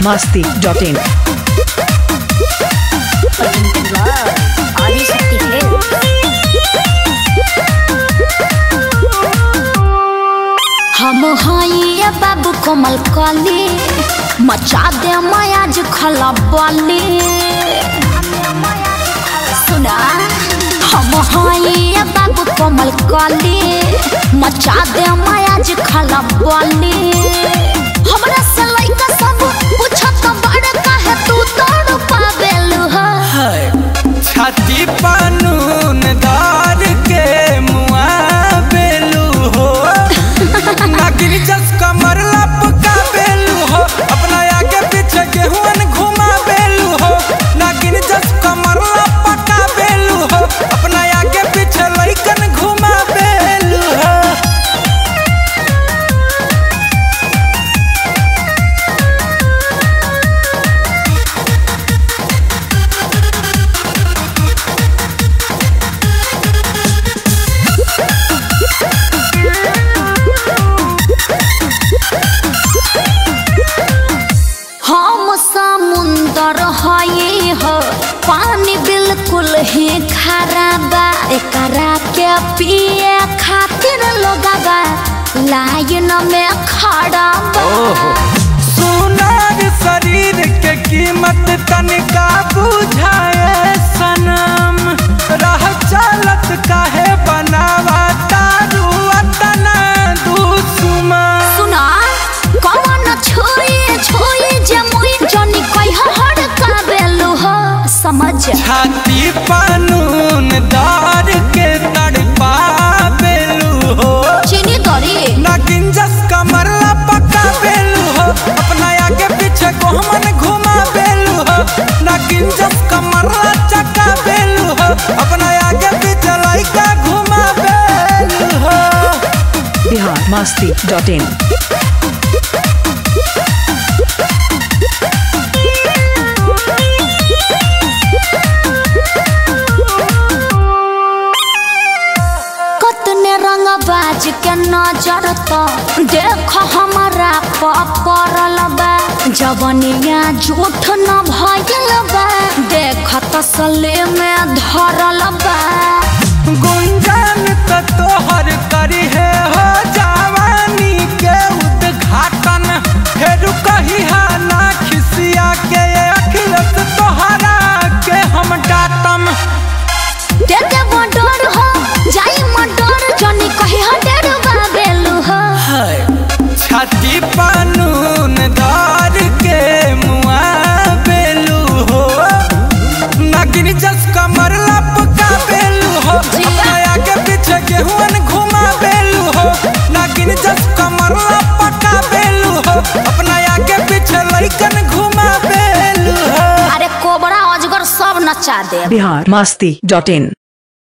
biharmasti.in Adishakti health हम हइया बाबू कोमल कली मचा दे मयाज खला बली सुना हम हइया बाबू कोमल कली मचा दे मयाज खला बली हमरा से लइका सब पूछत बड़ काहे तू तोड़ पावेलु ह छाती पानून दार के मुआ बेलू हो नागिन जस कमर लपका बेलू हो अपना आगे पीछे गेहूं घुमा बेलू हो नागिन जस कमर लपका बेलू हो अपना आगे पीछे लइकन घुमा बेलू हो हम समुंदर हई हो पानी बिल्कुल ही खराबा एकरा के पिए खातिर लोगवा लाइन में खड़ा बा सुनार शरीर के कीमत तनिका बुझाए सनम रह चलत काहे बनावा तारू अतना दुश्मन सुना कौन छुई छुई जे मुई जनी कह हड़ का बेलु हो समझ छाती पानून दार के तड़पा बेलू हो चीनी दरी नागिन जस कमर पका बेलू हो अपना आगे पीछे कोहमन घुमा बेलू हो नागिन जस कमर चका बेलू हो अपना आगे पीछे लइका घुमा बेलू हो biharmasti.in कतने रंग बाज के नजर तो देख हमारा पड़ल बा जवनिया झूठ न भइल बा देख तसले में धरल बा गुंजन तो तोहर करी है हो जवानी के उद्घाटन फेर कही हा ना खिसिया के अखिलत तोहरा के हम डाटम दे दे डर हो जाई मडर जनी कही हडेर बा बेलू हो छाती पानून दार के मुआ बेलू हो नागिन जस कमर लपका बेलू हो अपना आगे पीछे गेहूं घुमा बेलू हो नागिन जस कमर लपका बेलू हो अपना आगे पीछे लइकन घुमा बेलू हो अरे कोबरा अजगर सब नचा दे biharmasti.in